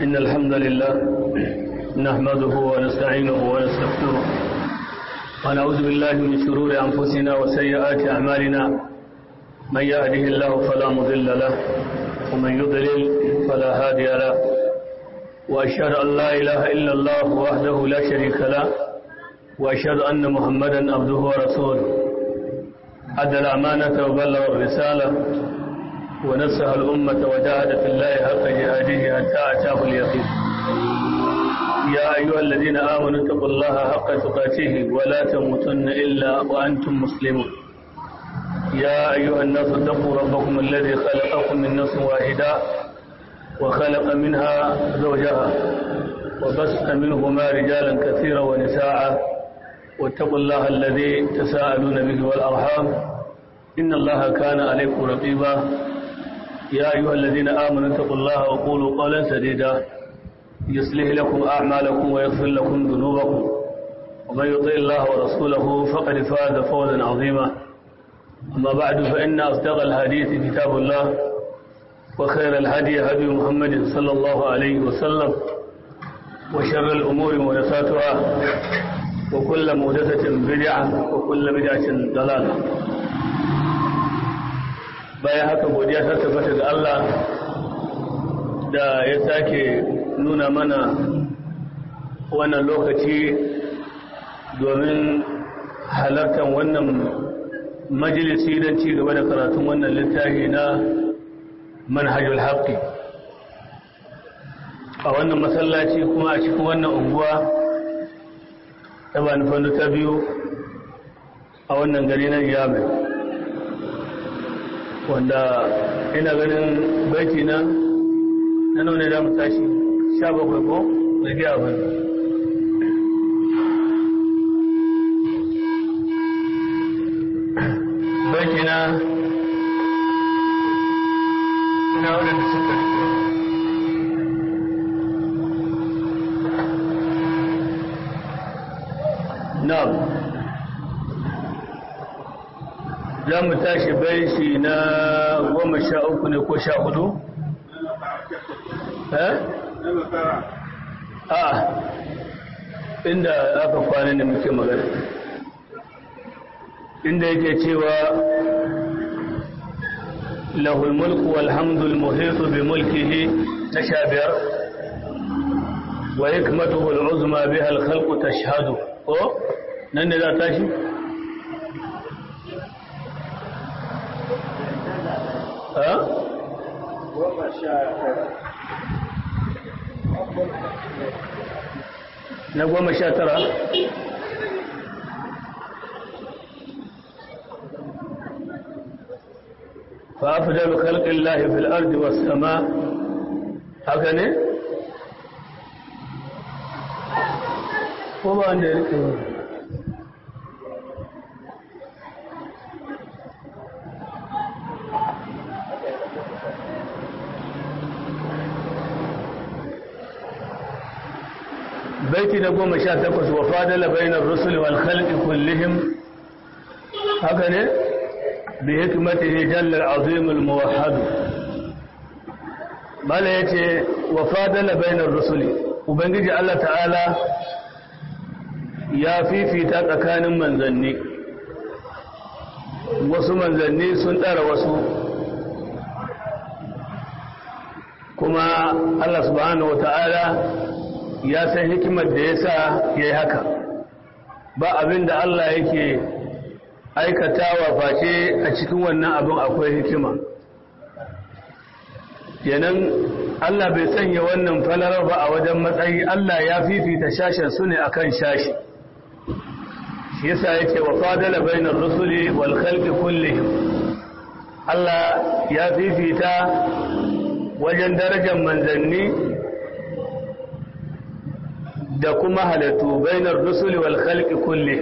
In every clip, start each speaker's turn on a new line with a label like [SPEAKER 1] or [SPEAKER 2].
[SPEAKER 1] إن الحمد لله نحمده ونستعينه ونستغفره ونعوذ بالله من شرور أنفسنا وسيئات أعمالنا من يهده الله فلا مضل له ومن يضلل فلا هادي له وأشهد أن لا إله إلا الله وحده لا شريك له وأشهد أن محمدا عبده ورسوله أدى الأمانة وبلغ الرسالة ونصح الأمة وجاهد في الله حق جهاده حتى أتاه اليقين يا أيها الذين آمنوا اتقوا الله حق تقاته ولا تموتن إلا وأنتم مسلمون يا أيها الناس اتقوا ربكم الذي خلقكم من نفس واحدة وخلق منها زوجها وبث منهما رجالا كثيرا ونساء واتقوا الله الذي تساءلون به والأرحام إن الله كان عليكم رقيبا يا أيها الذين آمنوا اتقوا الله وقولوا قولا سديدا يصلح لكم أعمالكم ويغفر لكم ذنوبكم ومن يطع الله ورسوله فقد فاز فوزا عظيما أما بعد فإن أصدق الحديث كتاب الله وخير الهدي هدي محمد صلى الله عليه وسلم وشر الأمور محدثاتها وكل محدثة بدعة وكل بدعة ضلالة bayan haka godiya ta tabbata ga Allah da ya sake nuna mana wannan lokaci domin halartar wannan majalisi don ci gaba da karatun wannan littafi na manhajul haqqi a wannan masallaci kuma a cikin wannan unguwa ta bani fannu ta biyu a wannan gari na yamai wanda ina ganin baiti na na nuna da mu tashi sha bakwai ko da giya ba baiti na ina wadanda suka na'am za mu tashi baiti na goma sha uku ne ko sha hudu? eh? a inda aka kwana ne muke magana inda yake cewa lahul mulku walhamdul muhitu bi mulkihi na sha biyar wa hikmatuhu al'uzma biha al-khalqu tashhadu ko nan ne za tashi na goma sha tara فأفضل خلق الله في الأرض والسماء هكذا وما عندي baiti na goma sha takwas wa fadala bainar rusul wal khalqi kullihim haka ne bi hikmatihi jalla al-azim al-muwahhad bala yace wa fadala bainar rusul ubangiji Allah ta'ala ya fifita tsakanin manzanni wasu manzanni sun ɗara wasu kuma Allah subhanahu wa ta'ala ya san hikimar da ya sa ya yi haka ba abin da Allah yake aikatawa face a cikin wannan abin akwai hikima kenan Allah bai sanya wannan falarar ba a wajen matsayi Allah ya fifita shashen su ne akan shashi shi yasa yake wa fadala bainar rusuli wal khalqi kullihim Allah ya fifita wajen darajar manzanni da kuma halittu bainar rusuli wal khalqi kulli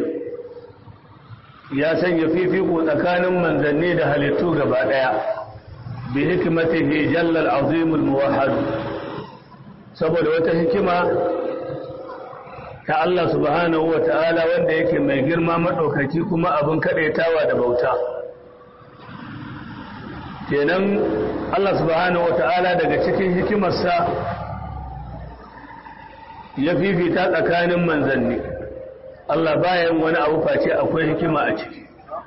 [SPEAKER 1] ya sanya fifiko tsakanin manzanni da halittu gaba daya bi hikmatihi jalla al-azim al-muwahhad saboda wata hikima ta Allah subhanahu wa ta'ala wanda yake mai girma madaukaki kuma abin kadaitawa da bauta kenan Allah subhanahu wa ta'ala daga cikin hikimarsa ya fifita tsakanin manzanni Allah bayan wani abu face akwai hikima a ciki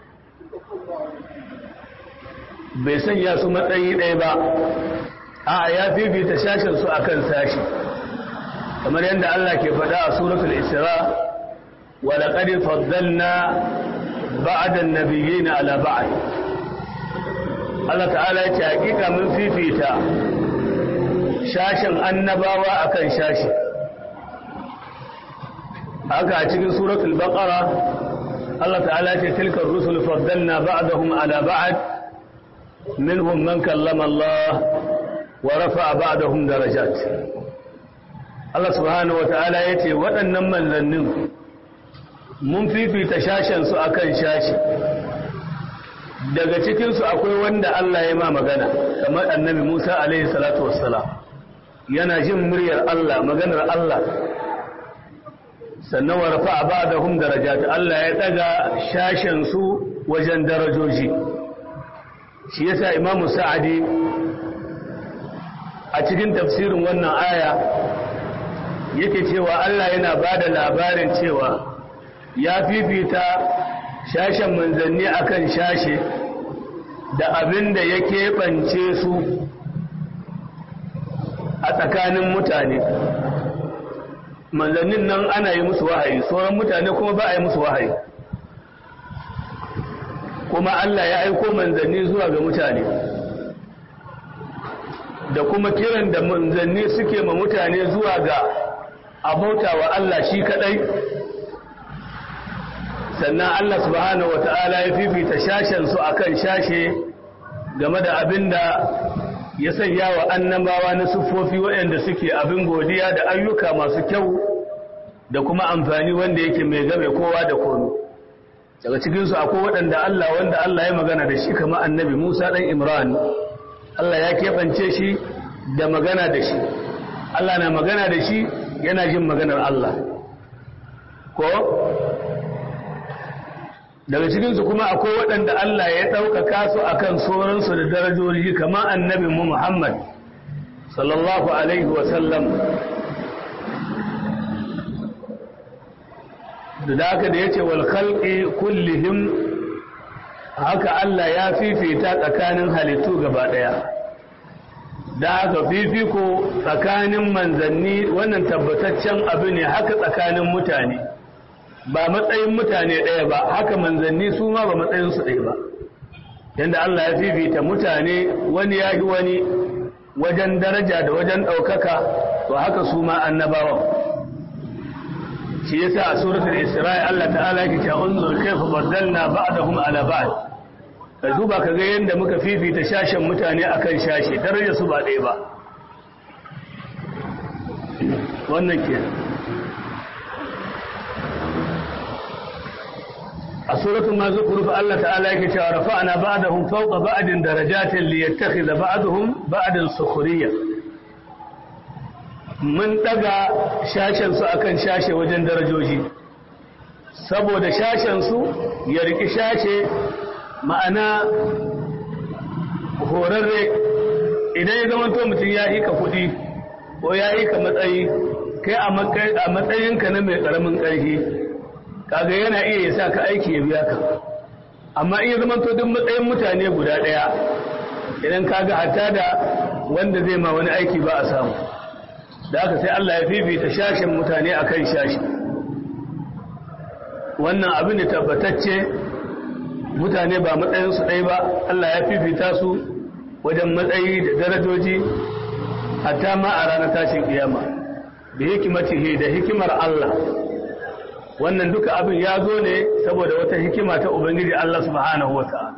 [SPEAKER 1] bai sanya su matsayi ɗaya ba a ya fifita sashen su akan sashi kamar yadda Allah ke faɗa a suratul isra wa laqad faddalna ba'da an-nabiyyin ala ba'd Allah ta'ala ya ce hakika mun fifita shashin annabawa akan shashi haka a cikin suratul baqara Allah ta'ala ya ce tilka ar-rusul faddalna ba'dahum ala ba'd minhum man kallama Allah wa rafa'a ba'dahum darajat Allah subhanahu wata'ala ya ce waɗannan manzannin mun fifita shashensu a kan shashi daga cikinsu akwai wanda Allah ya ma magana kamar annabi Musa alaihi salatu wassalam yana jin muryar Allah maganar Allah sannan wa rafa'a ba'dahum darajat Allah ya daga shashensu wajen darajoji shi yasa Imam Sa'adi a cikin tafsirin wannan aya yake cewa Allah yana ba da labarin cewa ya fifita shashen manzanni akan shashe da abin da ya keɓance su a tsakanin mutane manzannin nan ana yi musu wahayi sauran mutane kuma ba a yi musu wahayi kuma Allah ya aiko manzanni zuwa ga mutane da kuma kiran da manzanni suke ma mutane zuwa ga abauta wa Allah shi kadai sannan Allah subhanahu wata'ala ya fifita shashen su akan shashe game da abinda ya sanya wa annabawa na siffofi waɗanda suke abin godiya da ayyuka masu kyau da kuma amfani wanda yake mai game kowa da komi daga cikinsu akwai waɗanda Allah wanda Allah ya magana da shi kamar annabi Musa ɗan Imran Allah ya keɓance shi da magana da shi Allah na magana da shi yana jin maganar Allah ko daga cikinsu kuma akwai waɗanda Allah ya ɗaukaka su akan sauransu da darajoji kamar annabin mu Muhammad sallallahu alaihi wasallam da haka da ya ce wal khalqi kullihim haka Allah ya fifita tsakanin halittu gaba ɗaya da haka fifiko tsakanin manzanni wannan tabbataccen abu ne haka tsakanin mutane ba matsayin mutane ɗaya ba haka manzanni su ma ba matsayinsu ɗaya ba yadda Allah ya fifita mutane wani ya wani wajen daraja da wajen ɗaukaka to haka su ma annabawan shi yasa a suratul isra'i Allah ta'ala yake cewa unzur kayfa baddalna ba'dahum ala ba'd ka duba ka ga yadda muka fifita shashen mutane akan shashe daraja su ba ɗaya ba wannan ke a suratul mazkur fa Allah ta'ala yake cewa rafa'na ba'dahum fawqa ba'din darajatin liyattakhidha ba'dahum ba'dan sukhriya mun daga shashen su akan shashe wajen darajoji saboda shashen su ya riki shashe ma'ana horarre idan ya zama to mutum ya hika kuɗi ko ya hika matsayi kai a matsayinka na mai ƙaramin ƙarfi kaga yana iya ya sa ka aiki ya biya ka amma in ya zama to duk matsayin mutane guda ɗaya idan kaga hatta da wanda zai ma wani aiki ba a samu da haka sai Allah ya fifita shashin mutane akan shashi wannan abin da tabbatacce mutane ba matsayinsu ɗaya ba Allah ya fifita su wajen matsayi da darajoji hatta ma a ranar tashin kiyama da hikimatihi da hikimar Allah wannan duka abin ya zo ne saboda wata hikima ta Ubangiji Allah subhanahu wata'ala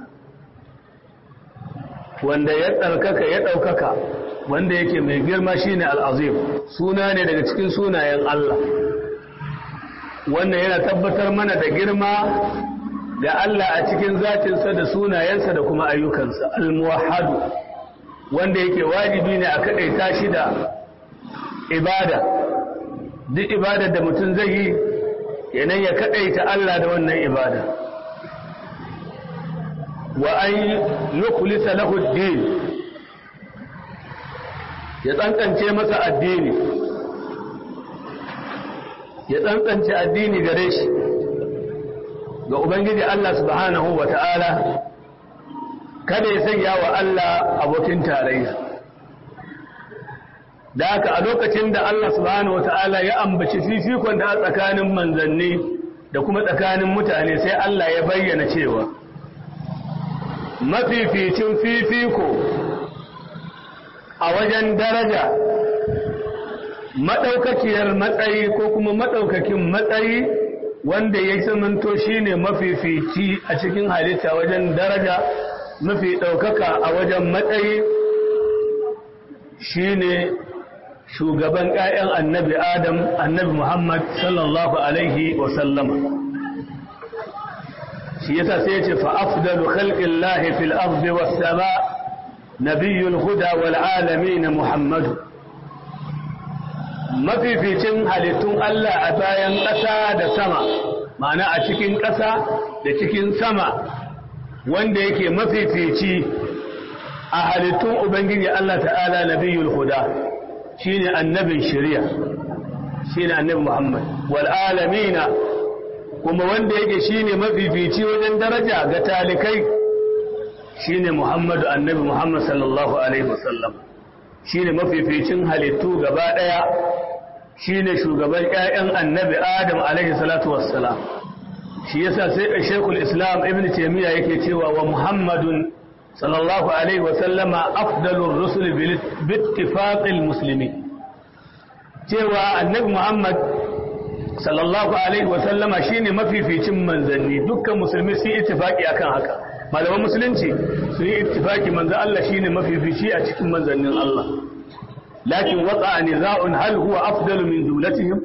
[SPEAKER 1] wanda ya tsarkaka ya ɗaukaka wanda yake mai girma shine al'azim suna ne daga cikin sunayen Allah wannan yana tabbatar mana da girma ga Allah a cikin zatinsa da sunayensa da kuma ayyukansa al-muwahhadu wanda yake wajibi ne a kadaita shi da ibada duk ibadar da mutum zai yi yanan ya kadaita Allah da wannan ibada wa an yukhlisa lahu ad-din ya tsankance masa addini ya tsantsance addini gare shi ga ubangiji Allah subhanahu wa ta'ala kada ya sanya wa Allah abokin tarayya da haka a lokacin da Allah subhanahu wa ta'ala ya ambaci fifikon da a tsakanin manzanni da kuma tsakanin mutane sai Allah ya bayyana cewa mafificin fifiko a wajen daraja maɗaukakiyar matsayi ko kuma maɗaukakin matsayi wanda ya zamanto shi ne mafifici a cikin halitta wajen daraja mafi ɗaukaka a wajen matsayi shi ne shugaban ‘ya'yan annabi Adam annabi Muhammad sallallahu Alaihi wasallama shi yasa sai ce fa'afdalu khalqin lahi fil ardi was sama nabiyul huda wal alamin Muhammadu mafificin halittun Allah a bayan ƙasa da sama ma'ana a cikin ƙasa da cikin sama wanda yake mafifici a halittun Ubangiji Allah ta'ala nabiyul huda shine annabin shari'a shine annabi Muhammad wal alamina kuma wanda yake shine mafifici wajen daraja ga talikai shine Muhammadu annabi Muhammad sallallahu alaihi wasallam shine mafificin halittu gaba daya shine shugaban ƴaƴan annabi Adam alaihi salatu wassalam shi yasa sai Sheikhul Islam Ibn Taymiyyah yake cewa wa Muhammadun sallallahu alaihi wasallama afdalur rusul bi ittifaqil muslimin cewa annabi Muhammad sallallahu alaihi wasallama shine mafificin manzanni dukkan musulmi sun ittifaki akan haka malaman musulunci sun yi ittifaki manzo Allah shine mafifici a cikin manzannin Allah lakin waqa niza'un hal huwa afdalu min dulatihim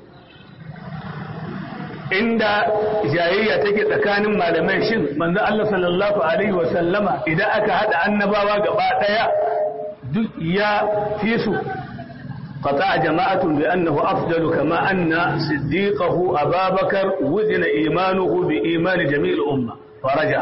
[SPEAKER 1] inda jayayya take tsakanin malamai shin manzo Allah sallallahu alaihi wasallama idan aka hada annabawa gaba daya duk ya fi su قطع جماعة بأنه أفضل كما أن صديقه أبا بكر وزن إيمانه بإيمان جميع الأمة فرجع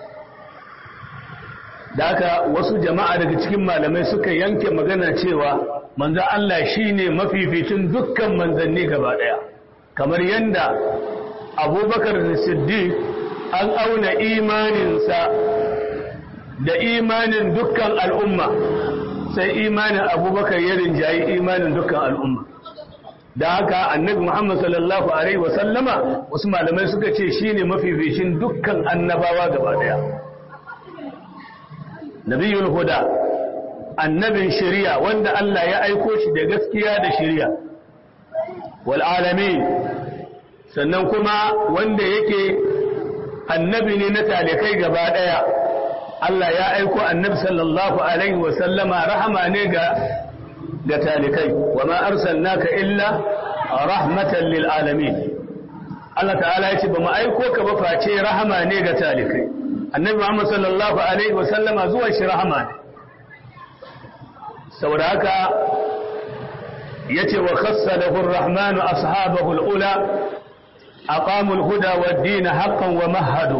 [SPEAKER 1] daka wasu jama'a daga cikin malamai suka yanke magana cewa manzo Allah shine mafificin dukkan manzanni gaba daya kamar yanda Abubakar Siddiq an auna imaninsa da imanin dukkan al'umma sai imanin abubakar ya rinjayi imanin dukkan al'umma da haka annabi muhammad sallallahu alaihi wasallama wasu malamai suka ce shine mafificin dukkan annabawa gaba daya nabiyul huda annabin shari'a wanda Allah ya aiko shi da gaskiya da shari'a wal alamin sannan kuma wanda yake annabi ne na talikai gaba daya Allah ya aiko annabi sallallahu alaihi wa sallama rahama ne ga ga talikai wa ma arsalnaka illa rahmatan lil alamin Allah ta'ala ya ce ba mu aiko ka ba face rahama ne ga talikai annabi Muhammad sallallahu alaihi wa sallama zuwa shi rahama ne saboda haka yace wa khassalahu ar-rahmanu ashabahu al-ula aqamu al-huda wad-din haqqan wa mahhadu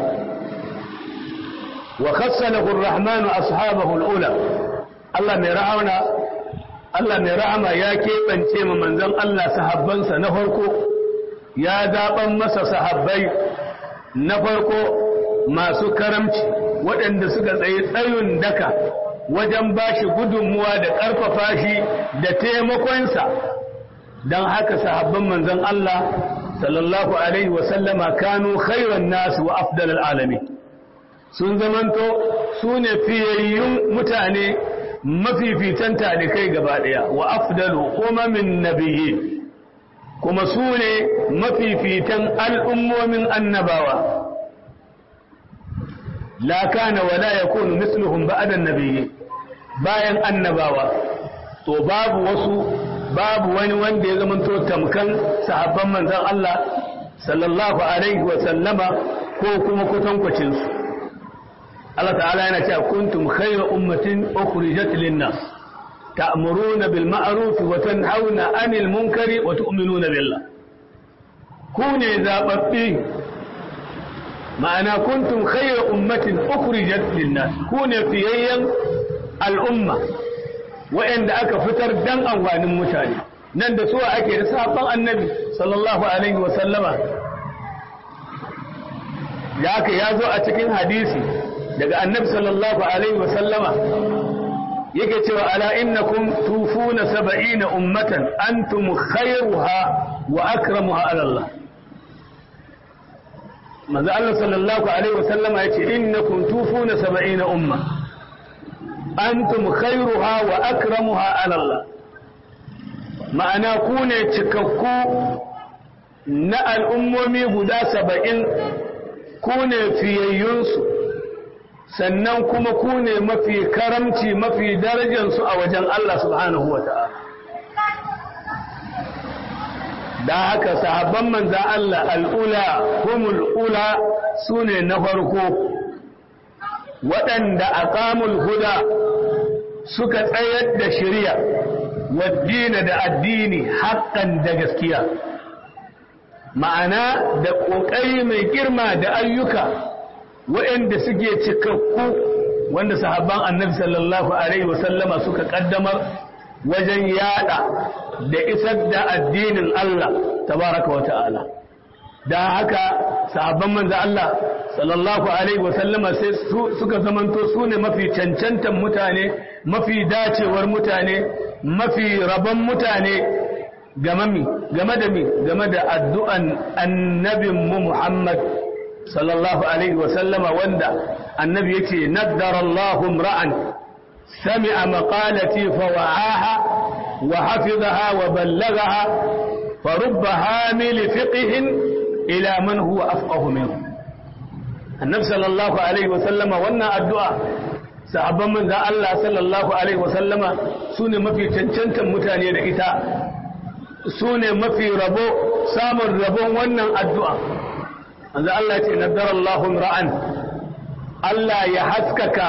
[SPEAKER 1] وخسله الرحمن أصحابه الأولى الله ميرعونا الله ميرعما يا كيبان تيما منزل الله صحبان سنفركو يا دابا مسا صحبي نفركو ما سكرمت waɗanda suka tsaye tsayin daka wajen bashi gudunmuwa da ƙarfafa shi da taimakonsa don haka sahabban manzon Allah sallallahu alaihi wasallama kanu khairan nasu wa afdalal alamin sun zamanto su ne fiyayyun mutane mafifitan talikai gaba ɗaya wa afdalu umamin nabiyyi kuma su ne mafifitan al'ummomin annabawa la kana wala yakunu misluhum ba'da nabiyyi bayan annabawa to babu wasu babu wani wanda ya zamanto tamkan sahabban manzon Allah sallallahu alaihi wa sallama ko kuma kwatankwacin su Allah ta'ala yana cewa kuntum khayra ummatin ukhrijat lin-nas ta'muruna bil ma'ruf wa tanhauna 'anil munkari wa tu'minuna billah ku ne zababbi ma'ana kuntum khayra ummatin ukhrijat lin-nas ku ne fiyayyan al'umma wa'anda aka fitar dan amfanin mutane nan da suwa ake da sahabban annabi sallallahu alaihi wa sallama ya ka ya zo a cikin hadisi daga annabi sallallahu alaihi wa sallama yake cewa ala innakum tufuna saba'ina ummatan antum khairuha wa akramuha ala Allah manzo Allah sallallahu alaihi wa sallama yace innakum tufuna saba'ina umma antum khairuha wa akramuha ala Allah ma'ana ku ne cikakku na al'ummomi guda saba'in ku ne fiyayyunsu sannan kuma ku ne mafi karamci mafi darajansu a wajen Allah subhanahu wa ta'ala da haka sahabban manza Allah al'ula humul ula su ne na farko waɗanda a ƙamul huda suka tsayar da shirya waddina da addini haƙƙan da gaskiya ma'ana da ƙoƙari mai girma da ayyuka waɗanda suke cikakku wanda sahabban annabi sallallahu alaihi wasallama suka ƙaddamar wajen yada da isar da addinin Allah tabaraka wa ta'ala da haka sahabban manzo Allah sallallahu alaihi wasallama sai suka zamanto su ne mafi cancantan mutane mafi dacewar mutane mafi rabon mutane game da mi game da addu'an annabin mu Muhammad sallallahu alaihi wasallama wanda annabi yake naddara Allahum ra'an sami'a maqalati fa wa'aha wa hafizaha wa ballagaha fa rubba hamil fiqhin ila man huwa afqahu minhu annabi sallallahu alaihi wasallama wannan addu'a sahabban manzan Allah sallallahu Alaihi wasallama su ne mafi cancantan mutane da ita su ne mafi rabo samun rabon wannan addu'a manzan Allah ce naddar Allahun ra'an Allah ya haskaka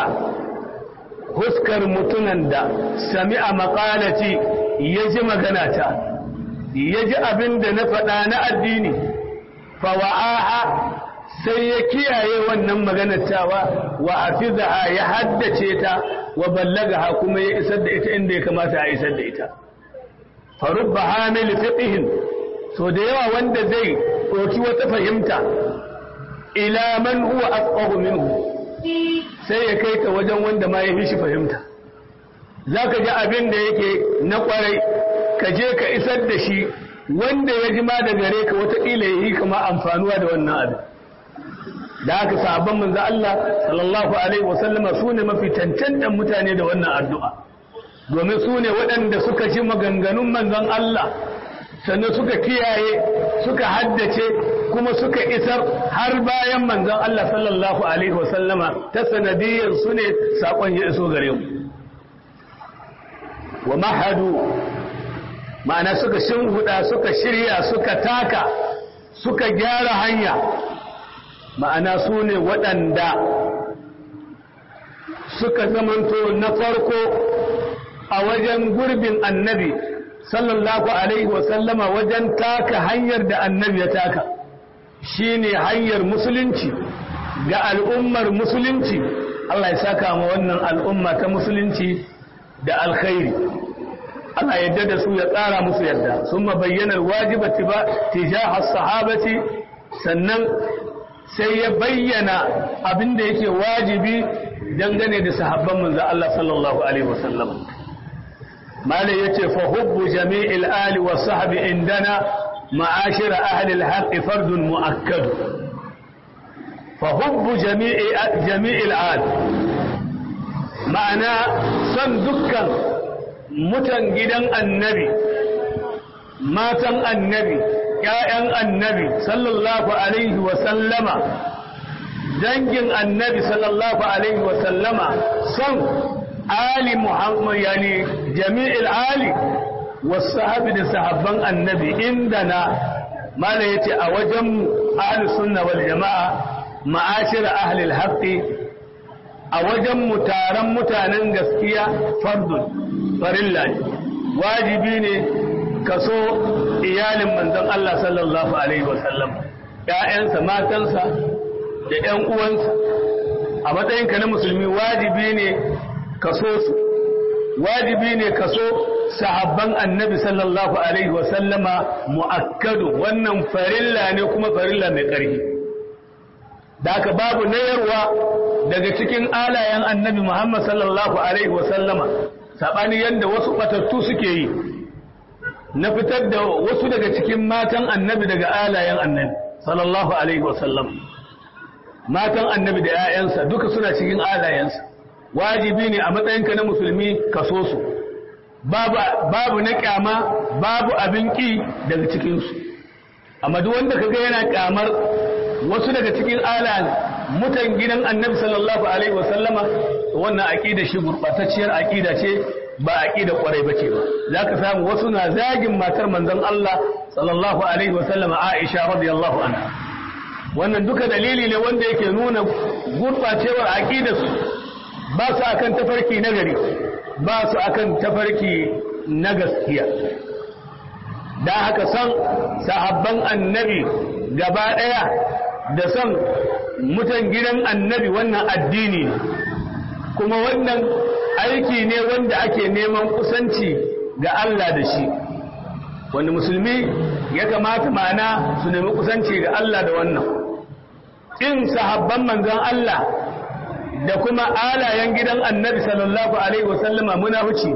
[SPEAKER 1] huskar mutunan da sami a maƙalaci ya ji maganata ya ji abin da na faɗa na addini fawa'aha sai ya kiyaye wannan maganar tawa wa hafizaha ya haddace ta wa ballagaha kuma ya isar da ita inda ya kamata a isar da ita farubba hamil fiqhin so da yawa wanda zai ɗauki wata fahimta ila man huwa afqahu minhu sai ya kai ta wajen wanda ma ya fi shi fahimta zaka ji abin da yake na kwarai ka je ka isar da shi wanda ya ji ma da gare ka wataƙila ya yi kama amfanuwa da wannan abin da haka sahabban manzo Allah sallallahu alaihi wasallama su ne mafi cancantan mutane da wannan addu'a domin su ne waɗanda suka ji maganganun manzon Allah sannan suka kiyaye suka haddace kuma suka isar har bayan manzon Allah sallallahu alaihi wasallama ta sanadiyyar su ne saƙon ya iso gare mu wa mahadu ma'ana suka shinhuda suka shirya suka taka suka gyara hanya ma'ana su ne waɗanda suka zamanto na farko a wajen gurbin annabi sallallahu alaihi wasallama wajen taka hanyar da annabi ya taka shine hanyar musulunci ga al'ummar musulunci Allah ya saka ma wannan al'umma ta musulunci da alkhairi Allah yadda da su ya tsara musu yadda sun bayyana wajibati ba tijahar sahabati sannan sai ya bayyana abin da yake wajibi dangane da sahabban manzo Allah sallallahu alaihi wasallam malai yace fa hubbu jami'il ali wa sahbi indana ma'ashir ahli al-haqq fardun mu'akkad fa hubbu jami'i jami'il ali ma'ana son dukkan mutan gidan annabi matan annabi ‘ya'yan annabi sallallahu Alaihi wasallama, dangin annabi sallallahu Alaihi wasallama son Ali Muhammad yani jami'il Ali wasu sahabi da sahabban annabi inda na mala ya ce a wajen ahalus sunna wal jama'a ma'ashir ahlil haqqi a wajen mutanen mutanen gaskiya fardun farilla wajibi ne kaso iyalin manzon Allah sallallahu Alaihi wasallam ‘ya'yansa matansa da ‘yan uwansa a matsayinka na musulmi wajibi ne kaso su wajibi ne kaso sahabban annabi sallallahu alaihi wasallama mu'akkadu wannan farilla ne kuma farilla mai ƙarfi da aka babu nayarwa daga cikin alayen annabi Muhammad sallallahu alaihi wasallama saɓani yadda wasu ɓatattu suke yi na fitar da wasu daga cikin matan annabi daga alayen annabi sallallahu alaihi wasallam matan annabi da 'ya'yansa duka suna cikin alayensa wajibi ne a matsayinka na musulmi ka so su babu na kyama babu abin ƙi daga cikinsu amma duk wanda kaga yana kyamar wasu daga cikin alayen mutan gidan annabi sallallahu alaihi wasallama wannan aqida shi gurbatacciyar aqida ce ba aqida kwarai bace ba zaka samu wasu na zagin matar manzon Allah sallallahu alaihi wasallama Aisha radiyallahu anha wannan duka dalili ne wanda yake nuna gurbacewar aqidarsu ba su akan tafarki na gari ba su akan tafarki na gaskiya da haka san sahabban annabi gaba daya da san mutan gidan annabi wannan addini ne kuma wannan aiki ne wanda ake neman kusanci ga Allah da shi wanda musulmi ya kamata ma'ana su nemi kusanci ga Allah da wannan in sahabban manzon Allah da kuma alayen gidan annabi sallallahu alaihi wasallama munafici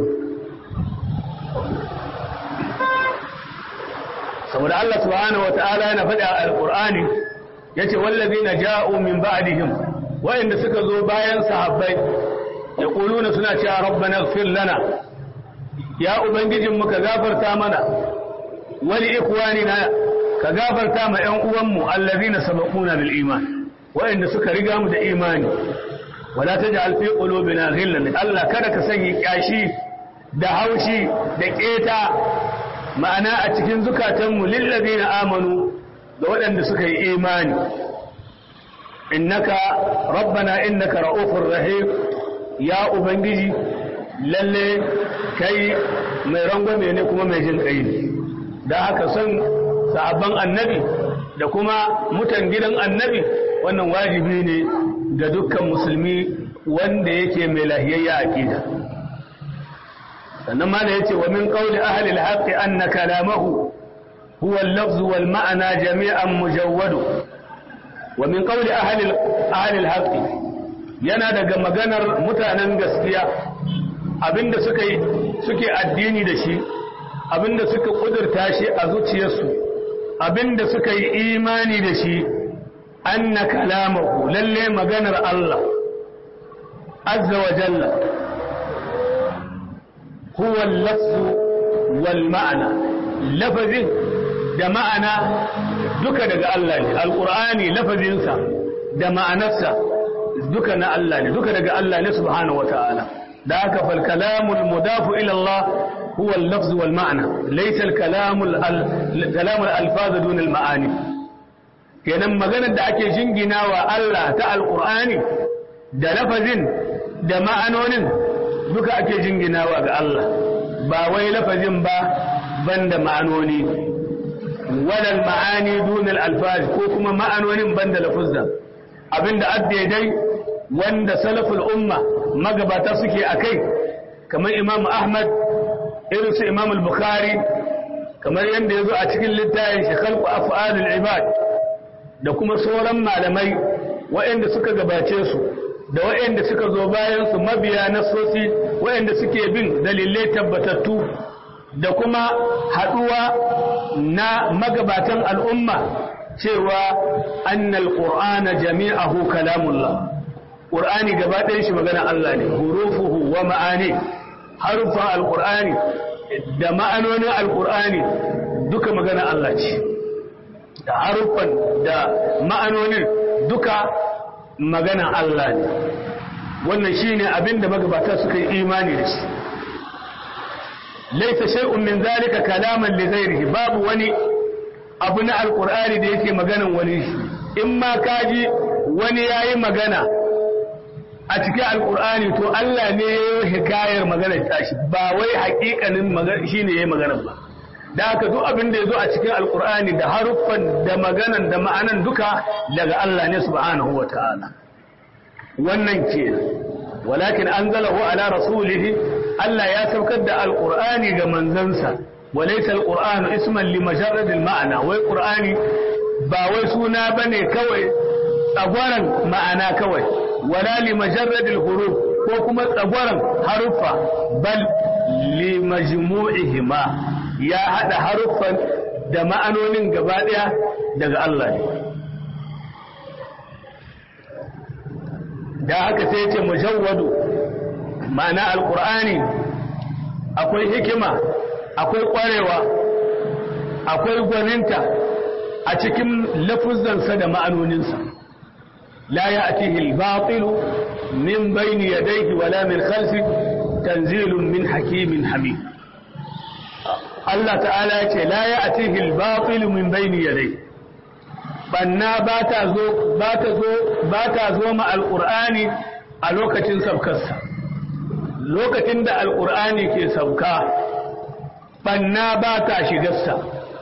[SPEAKER 1] saboda Allah subhanahu wata'ala yana faɗi a alƙur'ani yace wallazina ja'u min ba'dihim wa'inda suka zo bayan sahabbai yaquluna suna cewa rabbana ighfir lana ya ubangijin mu ka gafarta mana wali ikwanina ka gafarta ma ƴan uwanmu allazina sabaquna bil iman wa'inda suka riga mu da imani wala taj'al fi qulubina ghillan Allah kada ka sanya kyashi da haushi da keta ma'ana a cikin zukatanmu lillazina amanu da waɗanda suka yi imani innaka rabbana innaka ra'ufur rahim ya ubangiji lalle kai mai rangwame ne kuma mai jin kai ne da haka son sahabban annabi da kuma mutan gidan annabi wannan wajibi ne ga dukkan musulmi wanda yake mai lahiyayya aqida sannan ma da yace wa min qawli ahli al-haqq anna kalamahu huwa al-lafz wal ma'na jami'an mujawwad wa min qawli ahli ahli al-haqq yana daga maganar mutanen gaskiya abinda suka yi suke addini da shi abinda suka kudurta shi a zuciyarsu abinda suka yi imani da shi anna kalamahu lalle maganar Allah azza wa jalla huwa al-lafz wal ma'na lafazin da ma'ana duka daga Allah ne alqur'ani lafazinsa da ma'anarsa duka na Allah ne duka daga Allah ne subhanahu wa ta'ala da haka fal kalamul mudafu ila Allah huwa al-lafz wal ma'na laysa al-kalamul kalamul alfaz dun al-ma'ani kenan maganar da ake jinginawa Allah ta alqur'ani da lafazin da ma'anonin duka ake jinginawa ga Allah ba wai lafazin ba banda ma'anoni walal ma'ani dunal alfaz ko kuma ma'anonin banda lafuzza abinda dai wanda salaful umma magabata suke akai kamar Imam Ahmad irin su Imam al-Bukhari kamar yanda yazo a cikin littafin shi khalqu af'alul ibad da kuma sauran malamai waɗanda suka gabace su da waɗanda suka zo bayan su mabiya nasosi waɗanda suke bin dalilai tabbatattu da kuma haɗuwa na magabatan al'umma cewa annal qur'ana jami'ahu kalamullah qur'ani gaba ɗayan shi magana Allah ne hurufuhu wa ma'ani harufan alqur'ani da ma'anonin alqur'ani duka magana Allah ce da haruffan da ma'anonin duka magana Allah ne wannan shine abin da magabata suka yi imani da shi laisa shay'un min zalika kalaman li ghairihi babu wani abu na alqur'ani da yake maganan wani shi in ma kaji wani yayi magana a cikin alqur'ani to Allah ne ya yi hikayar maganar tashi ba wai haƙiƙanin magana shine yayi maganar ba da haka duk abin da ya zo a cikin alkur'ani da haruffan da maganan da ma'anan duka daga Allah ne subhanahu wa ta'ala wannan ke walakin an zalahu ala rasulihi Allah ya saukar da alqur'ani ga manzansa walaysa alqur'anu isman li majarrad alma'na wai qur'ani ba wai suna bane kawai tsagwaran ma'ana kawai wala li majarrad alhuruf ko kuma tsagwaran haruffa bal li majmu'ihima ya hada haruffan da ma'anonin gaba daya daga Allah ne da haka sai ce mujawwadu ma'ana alqur'ani akwai hikima akwai kwarewa akwai gwaninta a cikin lafuzansa da ma'anoninsa la ya'tihi al-batil min bayni yadayhi wala min khalfi tanzilun min hakimin hamid Allah ta'ala ya ce la ya'tihi al-batil min bayni yadayhi banna ba ta zo ba ta zo ba ta zo ma alqur'ani a lokacin sabkarsa lokacin da alqur'ani ke sabka banna ba ta shigarsa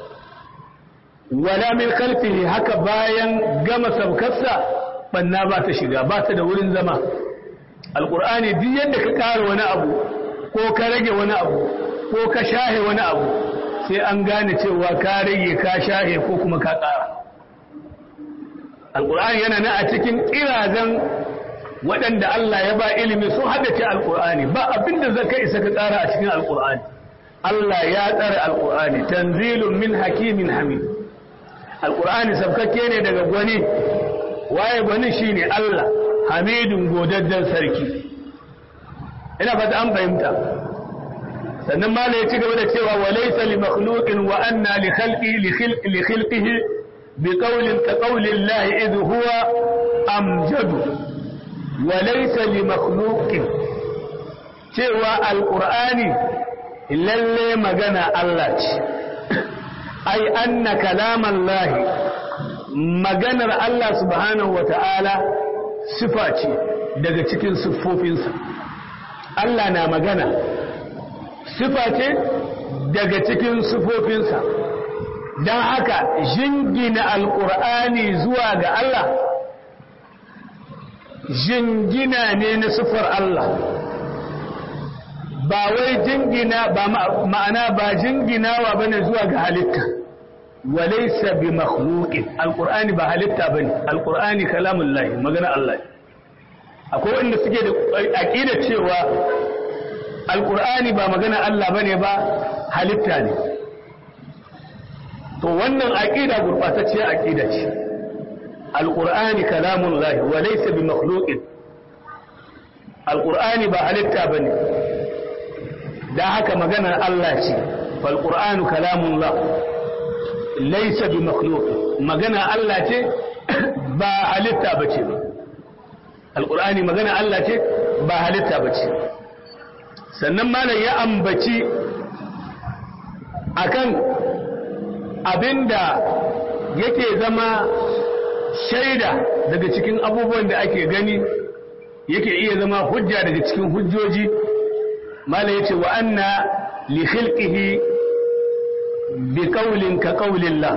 [SPEAKER 1] wala min khalfihi haka bayan gama sabkarsa banna ba ta shiga ba ta da wurin zama alqur'ani duk yadda ka ƙara wani abu ko ka rage wani abu ko ka shahe wani abu sai an gane cewa ka rage ka shahe ko kuma ka ƙara alƙur'ani yana na a cikin ƙirazan waɗanda Allah ya ba ilimi sun haddace alƙur'ani ba abinda zaka isa ka ƙara a cikin alƙur'ani Allah ya tsara alƙur'ani tanzilun min hakimin hamid alƙur'ani sabkakke ne daga gwani waye gwani shine Allah hamidun godaddan sarki ina fata an fahimta sannan ma ya ci gaba da cewa wa laysa li makhluqin wa anna li khalqi li khalqihi bi qawlin ka qawli Allah idh huwa amjadu wa laysa li makhluqin cewa alqur'ani lalle magana Allah ce ai anna kalaman lahi maganar Allah subhanahu wa ta'ala sifa ce daga cikin siffofinsa Allah na magana sifa ce daga cikin siffofinsa don haka jingina alƙur'ani zuwa ga Allah jingina ne na siffar Allah ba wai jingina ba ma'ana ba jinginawa bane zuwa ga halitta walaysa bi makhluqin alqur'ani ba halitta bane alqur'ani kalamullahi magana Allah akwai wanda suke da aqida cewa alqur'ani ba magana Allah bane ba halitta ne to wannan aqida gurbatacciya aqida ce alqur'ani kalamullahi walaysa bi makhluqin alqur'ani ba halitta bane da haka maganar Allah ce falƙur'anu kalamullah laisa bi makhluq magana Allah ce ba halitta bace ba alƙur'ani magana Allah ce ba halitta bace sannan malam ya ambaci akan abinda yake zama shaida daga cikin abubuwan da ake gani yake iya zama hujja daga cikin hujjoji mala yace wa anna li khilqihi bi qawlin ka qawlillah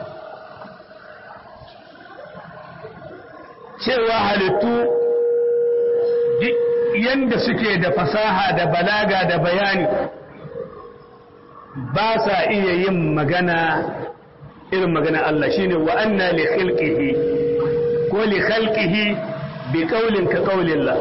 [SPEAKER 1] cewa halittu yanda suke da fasaha da balaga da bayani ba sa iya yin magana irin magana Allah shine wa anna li khilqihi ko li khalqihi bi qawlin ka qawlillah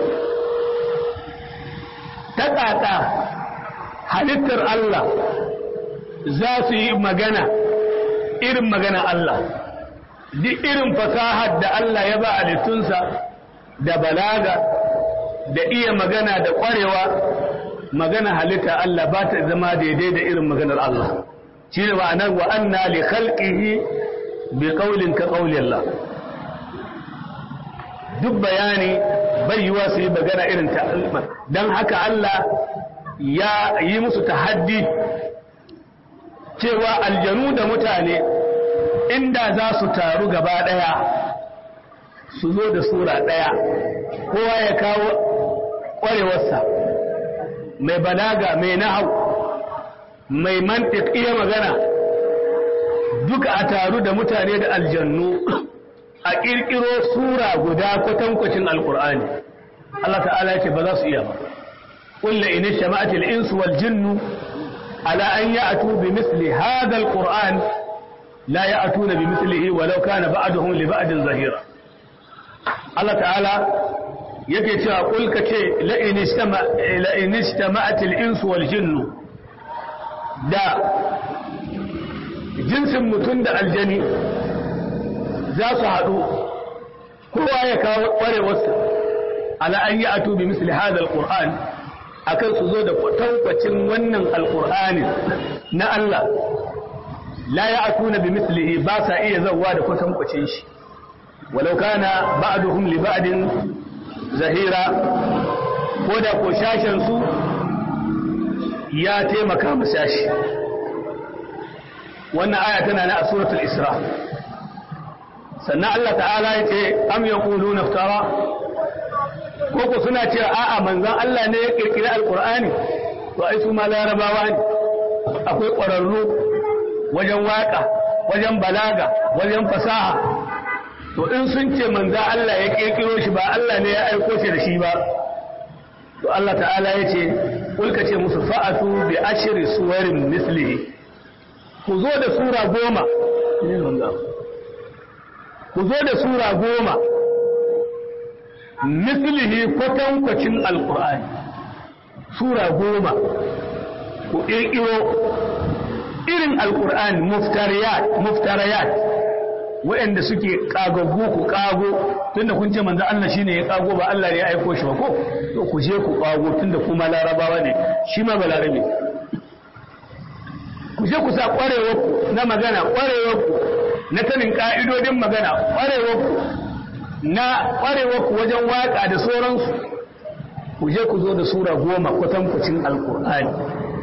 [SPEAKER 1] ta ƙaƙa halittar Allah za su yi magana irin magana Allah duk irin fasahar da Allah ya ba halittunsa da balaga da iya magana da ƙwarewa magana halitta Allah ba ta zama daidai da irin maganar Allah shi ne ma'anar wa anna li khalqihi bi qawlin ka qawli Allah duk bayani bai yiwa su yi magana irin ta don haka Allah ya yi musu tahaddi cewa aljanu da mutane inda za su taru gaba ɗaya su zo da sura ɗaya kowa ya kawo ƙwarewarsa mai balaga mai nahau mai mantik iya magana duka a taru da mutane da aljannu a ƙirƙiro sura guda kwatankwacin alƙur'ani Allah ta'ala ce ba za su iya ba قل إن اجتمعت الإنس والجن على أن يأتوا بمثل هذا القرآن لا يأتون بمثله ولو كان بعضهم لبعض ظهيرا الله تعالى yake cewa kulka ce la'in istama'atil insu wal jinnu da jinsin mutum da aljani za su haɗu kowa ya kawo ƙwarewarsa ala an yi atu bi misli hadal qur'an akan su zo da kwatankwacin wannan alqur'anin na Allah la ya atuna bi mislihi ba sa iya zawwa da kwatankwacin shi walau kana ba'duhum li ba'din zahira ko da ko shashen su ya taimaka mu shashi wannan aya tana na a suratul isra sannan Allah ta'ala ya ce am yaquluna iftara ko ko suna cewa a'a manzon Allah ne ya kirkiri alqur'ani to ai su ma larabawa ne akwai ƙwararru wajen waka wajen balaga wajen fasaha to in sun ce manzon Allah ya kirkiro shi ba Allah ne ya aiko shi da shi ba to Allah ta'ala ya ce kulka ce musu fa'atu bi ashri suwarin mislihi ku zo da sura goma ku zo da sura goma mislihi kwatankwacin alkur'ani sura goma ku ƙirƙiro irin alkur'ani muftarayat waɗanda suke ƙagaggu ku ƙago tunda kun ce manzo Allah shine ya ƙago ba Allah ne ya aiko shi ba ko to ku je ku ƙago tunda kuma larabawa ne shi ma balarabe ku je ku sa ƙwarewarku na magana ƙwarewarku na sanin ƙa'idodin magana ƙwarewarku na ƙwarewarku wajen waƙa da sauransu ku je ku zo da sura goma kwatankwacin alƙur'ani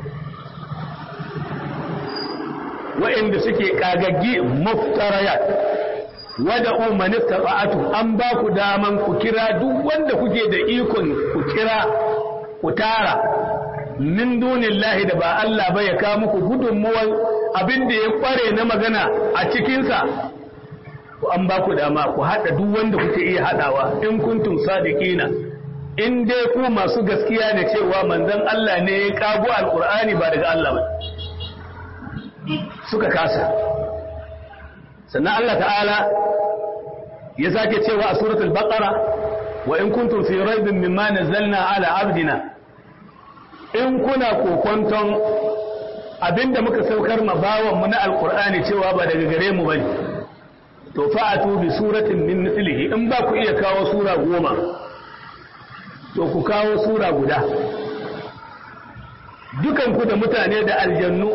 [SPEAKER 1] wa'inda suke ƙagaggi muftarayat wada umarni taba'atu an ba ku daman ku kira duk wanda kuke da ikon ku kira ku tara min dunillahi da ba Allah ba ya kawo muku gudunmuwar abin da ya kware na magana a cikinsa ku an ba ku dama ku haɗa duk wanda kuke iya haɗawa in kuntum sadiqina in dai ku masu gaskiya ne cewa manzon Allah ne ya kago alqur'ani ba daga Allah ba suka kasa sannan Allah ta'ala ya sake cewa a suratul baqara wa in kuntum fi raibin mimma nazzalna ala abdina in kuna kokonton abinda muka saukar ma bawanmu na alkur'ani cewa ba daga gare mu bane to fa'atu bi suratin min mithlihi in ba ku iya kawo sura goma to ku kawo sura guda dukan ku da mutane da aljannu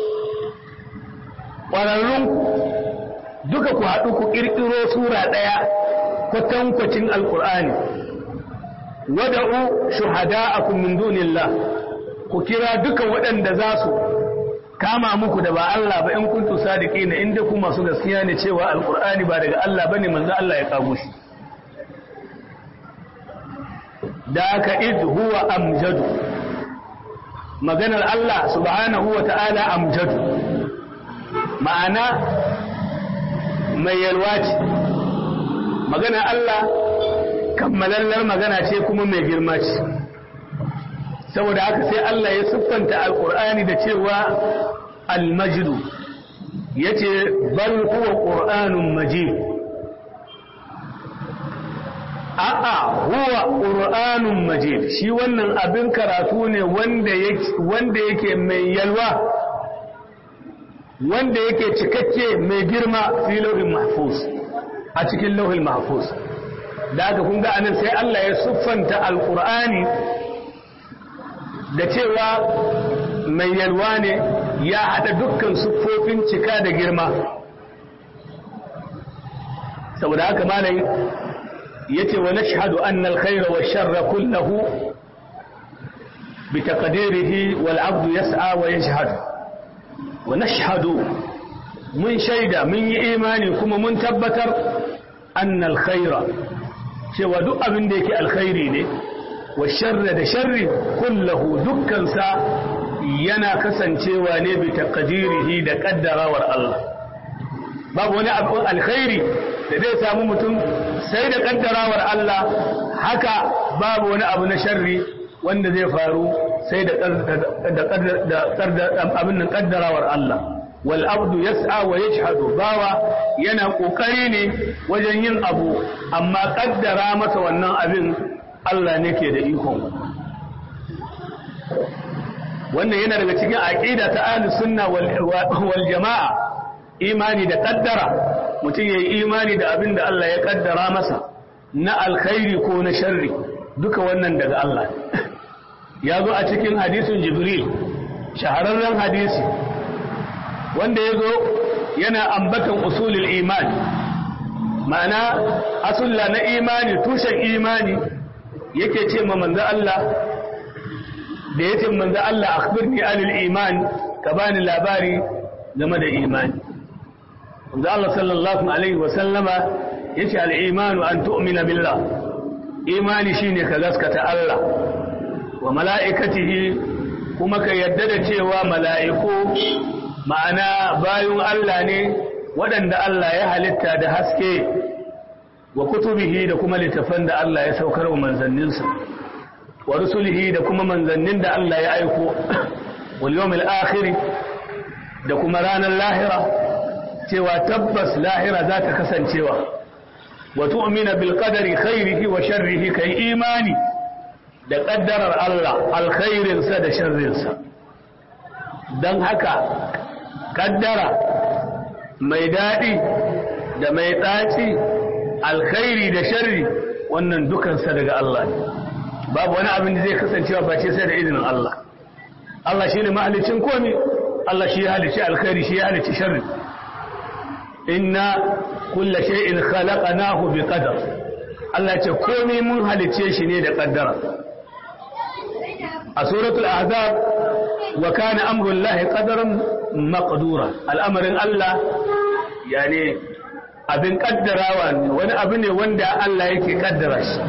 [SPEAKER 1] ƙwararrun duka ku haɗu ku ƙirƙiro sura ɗaya kwatankwacin alkur'ani wada'u shuhada'akum min dunillah ku kira duka waɗanda za su kama muku da ba Allah ba in kuntu sadiqina inda ku masu gaskiya ne cewa alqur'ani ba daga Allah bane manzo Allah ya kago shi da aka id huwa amjadu maganar Allah subhanahu wa ta'ala amjadu ma'ana mai yalwa ce maganar Allah kammalallar magana ce kuma mai girma ce saboda haka sai Allah ya siffanta alkur'ani da cewa almajidu ya ce bal huwa ƙur'anun majid a'a huwa ƙur'anun majid shi wannan abin karatu ne wanda yake mai yalwa wanda yake cikakke mai girma fi lauhin mahfuz a cikin lauhin mahfuz da aka kun ga anan sai Allah ya siffanta alkur'ani da cewa mai yalwa ne ya haɗa dukkan siffofin cika da girma saboda haka malai ya ce wa nashhadu annal khaira wa sharra kullahu bi taqdirihi wal abdu yas'a wa yashhadu wa nashhadu mun shaida mun yi imani kuma mun tabbatar annal khaira cewa duk abin da yake alkhairi ne wa sharra da sharri kullahu dukkansa yana kasancewa ne bi taqdirihi da kaddarawar Allah babu wani abu alkhairi da zai samu mutum sai da kaddarawar Allah haka babu wani abu na sharri wanda zai faru sai da abin nan kaddarawar Allah wal abdu yas'a wa yajhadu bawa yana kokari ne wajen yin abu amma kaddara masa wannan abin Allah ne ke da ikon wannan yana daga cikin aqida ta ahlus sunna wal jamaa imani da kaddara mutum yayi imani da abin da Allah ya kaddara masa na alkhairi ko na sharri duka wannan daga Allah ya zo a cikin hadisin jibril shahararren hadisi wanda ya zo yana ambatan usulul imani ma'ana asulla na imani tushen imani yake ce ma manzo Allah da ya ce manzo Allah akhbirni anil iman ka bani labari game da imani manzo Allah sallallahu alaihi wa sallama yace al imanu an tu'mina billah imani shine ka gaskata Allah wa mala'ikatihi kuma ka yadda da cewa mala'iku ma'ana bayun Allah ne waɗanda Allah ya halitta da haske wa kutubihi da kuma littafan da Allah ya saukar wa manzanninsa wa rusulihi da kuma manzannin da Allah ya aiko wal yawmil akhir da kuma ranar lahira cewa tabbas lahira za ta kasancewa wa tu'mina bil qadari khairihi wa sharrihi kai imani da kaddarar Allah alkhairinsa da sharrinsa don haka kaddara mai daɗi da mai ɗaci alkhairi da sharri wannan dukansa daga Allah ne babu wani abin da zai kasancewa ba ce sai da izinin Allah Allah shi ne mahalicin komi Allah shi ya halicci alkhairi shi ya halicci sharri inna kulla shay'in khalaqnahu bi qadar Allah ce komi mun halicce shi ne da kaddara a suratul ahzab wa kana amrullahi qadaran maqdura al'amarin Allah yani abin kaddarawa ne wani abu ne wanda Allah yake kaddara shi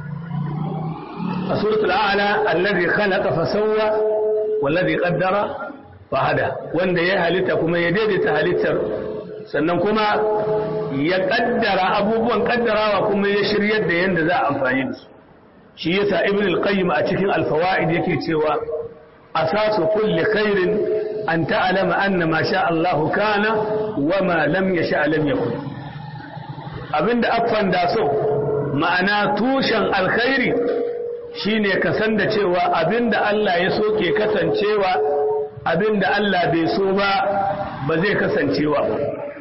[SPEAKER 1] a suratul a'la allazi khalaqa fa sawwa wallazi qaddara fa hada wanda ya halitta kuma ya daidaita halittar sannan kuma ya kaddara abubuwan kaddarawa kuma ya shiryar da yanda za a amfani da su shi yasa ibn al-qayyim a cikin al-fawaid yake cewa asasu kulli khairin an ta'lama anna ma sha Allah kana wa ma lam yasha lam yakun abinda affan da so ma'ana tushen alkhairi shine ka san da cewa abinda Allah ya so ke kasancewa abinda Allah bai so ba ba zai kasancewa ba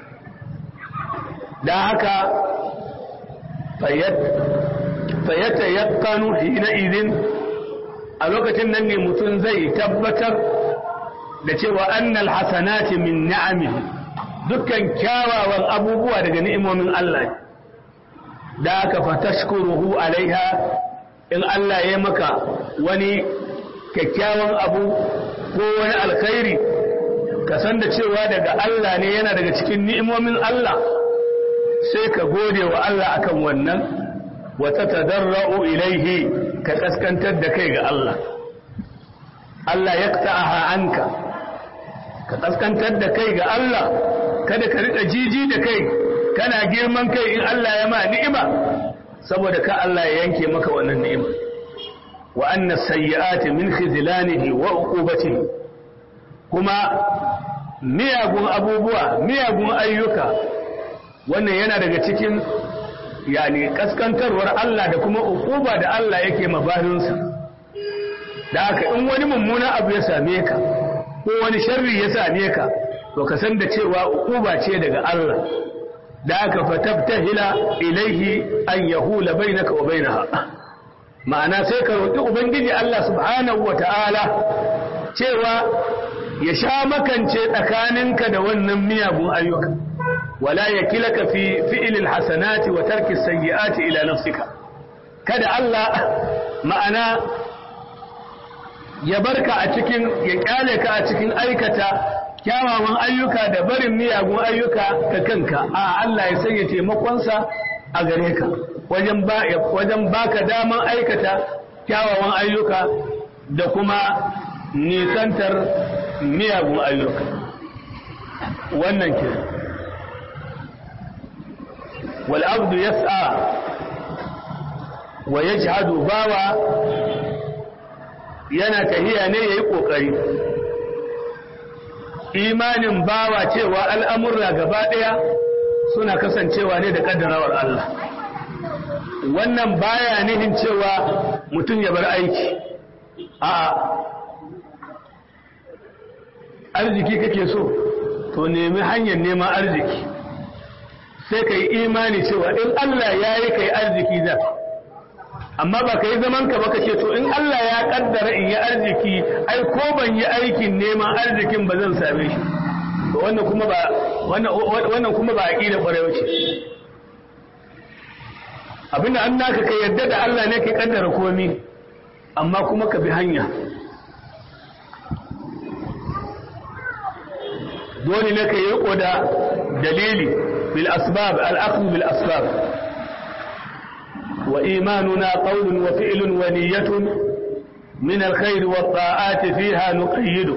[SPEAKER 1] da haka fayyad fayyata yakkanu hina idin a lokacin nan ne mutum zai tabbatar da cewa annal hasanati min ni'amihi dukkan kyawawan abubuwa daga ni'imomin Allah da aka fatashkuruhu alaiha in Allah ya maka wani kyakkyawan abu ko wani alkhairi ka san da cewa daga Allah ne yana daga cikin ni'imomin Allah sai ka gode wa Allah akan wannan wata tadarra'u ilaihi ka kaskantar da kai ga Allah Allah ya ta'aha anka ka kaskantar da kai ga Allah kada ka rika jiji da kai kana girman kai in Allah ya ma ni'ima saboda ka Allah ya yanke maka wannan ni'ima wa anna sayyi'ati min khizlanihi wa uqubatihi kuma miyagun abubuwa miyagun ayyuka wannan yana daga cikin yani kaskantarwar Allah da kuma ukuba da Allah yake mabarinsa da haka in wani mummuna abu ya same ka ko wani sharri ya same ka to ka san da cewa ukuba ce daga Allah da haka fatabtahila ilaihi an yahula bainaka wa bainaha ma'ana sai ka roki ubangiji Allah subhanahu wata'ala cewa ya sha makance tsakaninka da wannan miyagun ayyuka ولا يكلك في فعل الحسنات وترك السيئات إلى نفسك kada Allah ma'ana ya barka a cikin ya kyale ka a cikin aikata kyawawan ayyuka da barin miyagun ayyuka ka kanka a Allah ya sanya taimakonsa a gare ka wajen ba wajen baka daman aikata kyawawan ayyuka da kuma nisantar miyagun ayyuka wannan kenan والعبد يسعى ويجهد باوى yana tahiya ne yayi kokari imanin bawa cewa al'amurra gaba daya suna kasancewa ne da kaddarawar Allah wannan baya nihin cewa mutum ya bar aiki a arziki kake so to nemi hanyar neman arziki sai ka yi imani cewa in Allah ya yi ka yi arziki za amma ba ka yi zaman ka baka ce to in Allah ya kaddara in yi arziki ai ko ban yi aikin neman arzikin ba zan same shi to wannan kuma ba wannan kuma ba aqida kwarewa ce abinda an naka ka yadda da Allah ne ke kaddara komai amma kuma ka bi hanya dole ne ka yi riko da dalili bil asbab al bil asbab wa imanuna qawlun wa fi'lun wa niyyatun min al khair wa ta'ati fiha nuqayyidu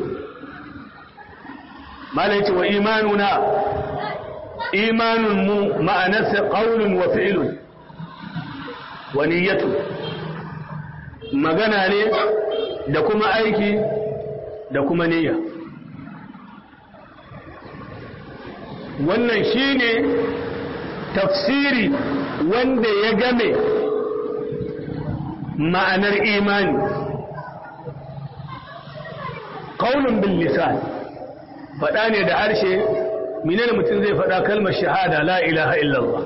[SPEAKER 1] malai wa imanuna imanun mu ma'anarsa qawlun wa fi'lun wa niyyatun magana ne da kuma aiki da kuma niyya wannan shine tafsiri wanda ya game ma'anar imani qaulun bil lisan faɗa ne da harshe menene mutum zai faɗa kalmar shahada la ilaha illallah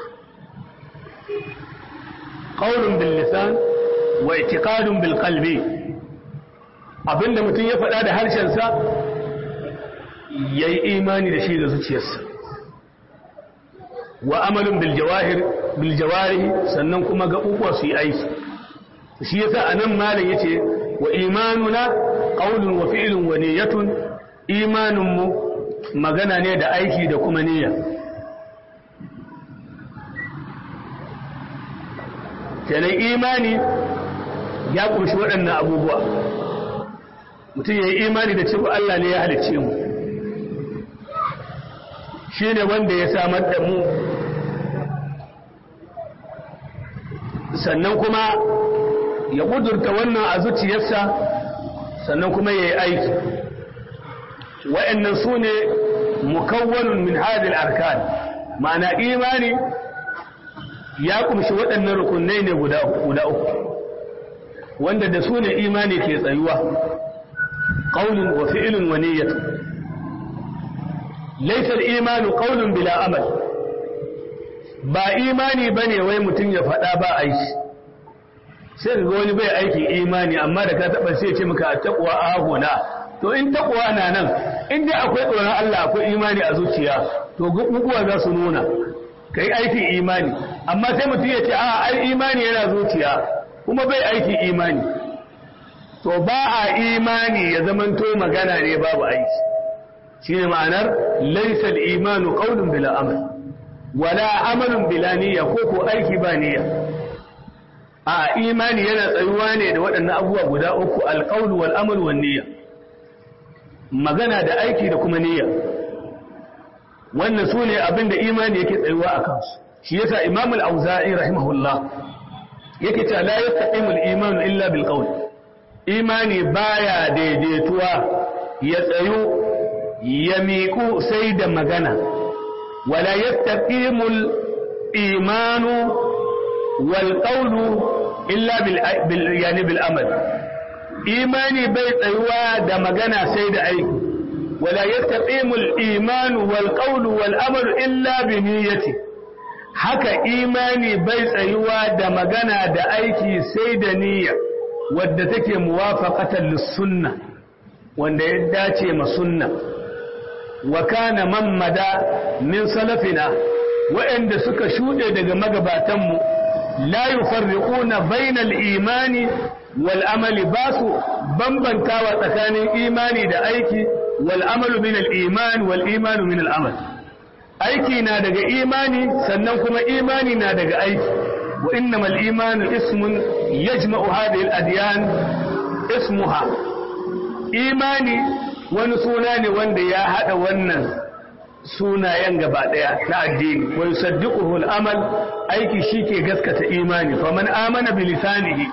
[SPEAKER 1] qaulun bil lisan wa i'tiqadun bil qalbi abinda mutum ya faɗa da harshensa yayi imani da shi da zuciyarsa wa amalun bil jawahir bil jawarihi sannan kuma gaɓuɓuwa su yi aiki shi yasa anan malam yace wa imanuna qaulun wa fi'lun wa niyyatun imanin mu magana ne da aiki da kuma niyya kenan imani ya kunshi waɗannan abubuwa mutum ya yi imani da cewa Allah ne ya halicce mu shi ne wanda ya samar da mu sannan kuma ya ƙudurta wannan a zuciyarsa sannan kuma ya yi aiki wa'annan su ne mukawwanun min hadil arkan ma'ana imani ya kumshi waɗannan rukunai ne guda uku wanda da su ne imani ke tsayuwa ƙaunin wa fi'ilin wa niyyatu laisar imanu ƙaunin bila amal ba imani ba ne wai mutum ya faɗa ba aiki sai ga wani bai aiki imani amma da ka taɓa sai ce maka a taƙwa a hagona to in taƙwa na nan in dai akwai tsoron Allah akwai imani a zuciya to guguwa za su nuna ka yi aiki imani amma sai mutum ya ce a ai imani yana zuciya kuma bai aiki imani to ba a imani ya zamanto magana ne babu aiki shine ma'anar laysa al-imanu qawlun bila amal wala amalun bila niyya ko ko aiki ba niyya a imani yana tsayuwa ne da waɗannan abubuwa guda uku al-qawl wal amal wan niyya magana da aiki da kuma niyya wannan su ne abin da imani yake tsayuwa a kansu shi yasa imam al-auza'i rahimahullah yake cewa la yastaqimu al-iman illa bil qawl imani baya daidaituwa ya tsayu ya miƙu sai da magana wala yastaqimu al-imanu wal qawlu illa bil yani bil amal imani bai tsayuwa da magana sai da aiki ولا يستقيم الإيمان والقول والأمر إلا بنيته haka imani bai tsayuwa da magana da aiki sai da niyya wadda take muwafaqatan lis-sunna wanda ya dace ma sunna wa kana man mada min salafina wa'anda suka shude daga magabatanmu la yufarriquna bainal imani wal amali basu bambantawa tsakanin imani da aiki والعمل من الإيمان والإيمان من العمل aiki na daga imani sannan kuma imani na daga aiki wa innamal imanu ismun yajma'u hadhihi al-adyan ismuha imani wani suna ne wanda ya hada wannan sunayen gaba daya na addini wa yusaddiquhu al-amal aiki shike gaskata imani faman amana bi lisanihi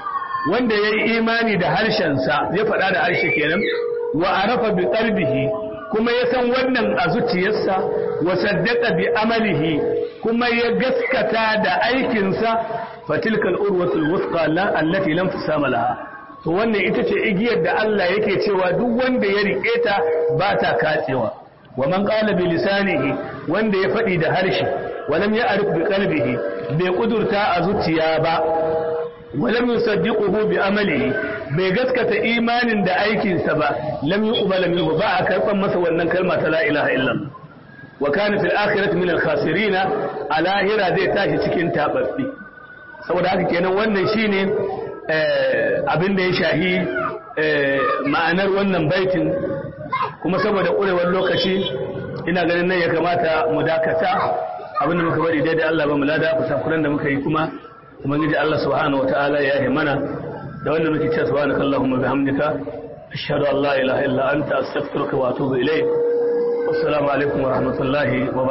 [SPEAKER 1] wanda yayi imani da harshen sa ya faɗa da harshe kenan wa arafa bi qalbihi kuma ya san wannan a zuciyarsa wa saddaqa bi amalihi kuma ya gaskata da aikinsa fatilka al-urwatu al-wuthqa allati lam tusama laha to wannan ita ce igiyar da Allah yake cewa duk wanda ya rike ta ba ta katsewa wa man qala bi lisanihi wanda ya faɗi da harshe walam ya'rif bi qalbihi bai kudurta a zuciya ba walam yusaddiquhu bi amalihi bai gaskata imanin da aikinsa ba lam yuqbal minhu ba a karban masa wannan kalma ta la ilaha illallah wa kana fil akhirati min al khasirin alahira zai tashi cikin tababbi saboda haka kenan wannan shine abin da ya shahi ma'anar wannan baitin kuma saboda ƙurewar lokaci ina ganin nan ya kamata mu dakata abin da muka bari daidai Allah ba mu lada kusakuran da muka yi kuma ubangiji Allah subhanahu wataala ya yi mana da wanda muke cewa subhanaka allahumma bihamdika ashhadu an la ilaha illa anta astaghfiruka wa atubu ilayk assalamu alaikum wa rahmatullahi wa